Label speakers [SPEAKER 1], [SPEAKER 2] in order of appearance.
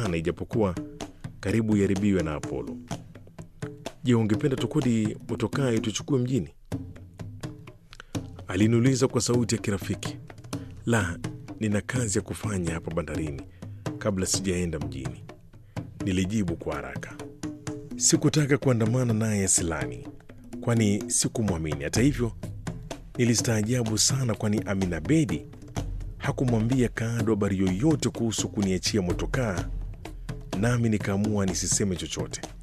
[SPEAKER 1] sana, ijapokuwa karibu iharibiwe na Apollo. Je, ungependa tukodi motokaa tuchukue mjini? Aliniuliza kwa sauti ya kirafiki. La, nina kazi ya kufanya hapa bandarini kabla sijaenda mjini, nilijibu kwa haraka. Sikutaka kuandamana naye Silani, kwani sikumwamini. Hata hivyo, nilistaajabu sana, kwani Amina Bedi hakumwambia Kaado habari yoyote kuhusu kuniachia motokaa, nami nikaamua nisiseme chochote.